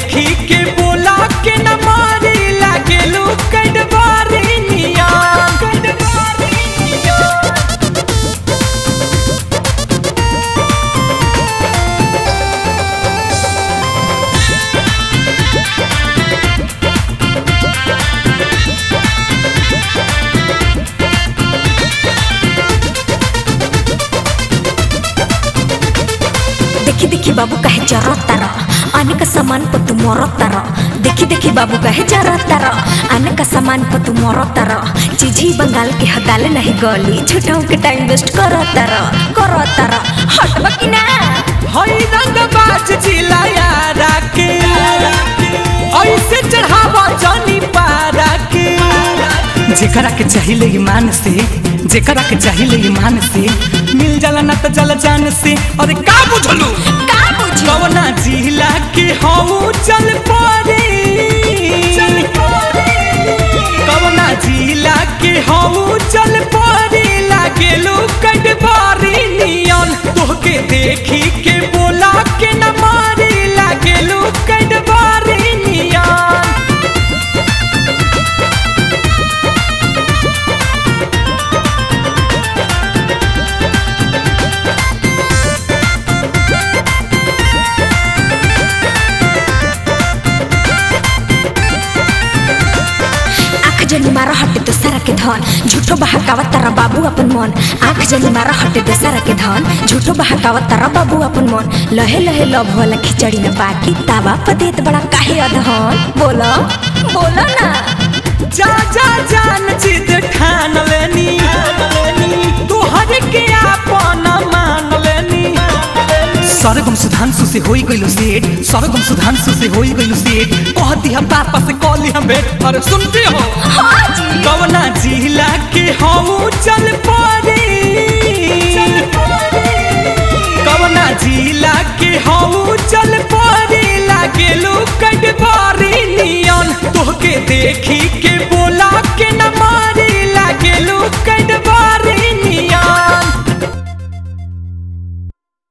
देखी के बोला के न मारी लागेलू कटवारी निया कटवारी निया देखी देखी बाबू कहे जरत तारा आने का सामान पर तू मरत तारा देखी देखी बाबू कहे जरत तारा आने का सामान पर तू मरत तारा चीजी बंगाल के हदाले नहीं गली झूठों के टाइम वेस्ट करत तारा करत तारा हटबा कि ना हई रंग बाज जिलाया राके ऐसे चढ़ावा जानी पारा के जेकरा के चाहिए ईमान से जेकरा के चाहिए ईमान से मिल जाला ना तो जल जान से अरे का बुझलू का बुझी कवना जिला के हऊ चल पड़े कवना जिला के हऊ चल पड़े लागेलू कटवारी नियन तोहके देखी के बोला के न मारी लागेलू कटवारी नियन आँख जनी मारा हटे तो सारा के धन झूठो बहकावत तारा बाबू अपन मन आँख जनी मारा हटे तो सारा के धन झूठो बहकावत तारा बाबू अपन मन लहे लहे लव वाला खिचड़ी न बाकी तावा पदेत बड़ा काहे अधन बोलो बोलो ना जा जा जान जिद ठान लेनी तोहर के आपन मान लेनी सरगम सुधांशु से होई गइलो सेठ सरगम सुधांशु से होई गइलो सेठ कह दिया पापा से कह लिया भेट अरे सुनते हो हाँ जी कवना जिला के हऊ चल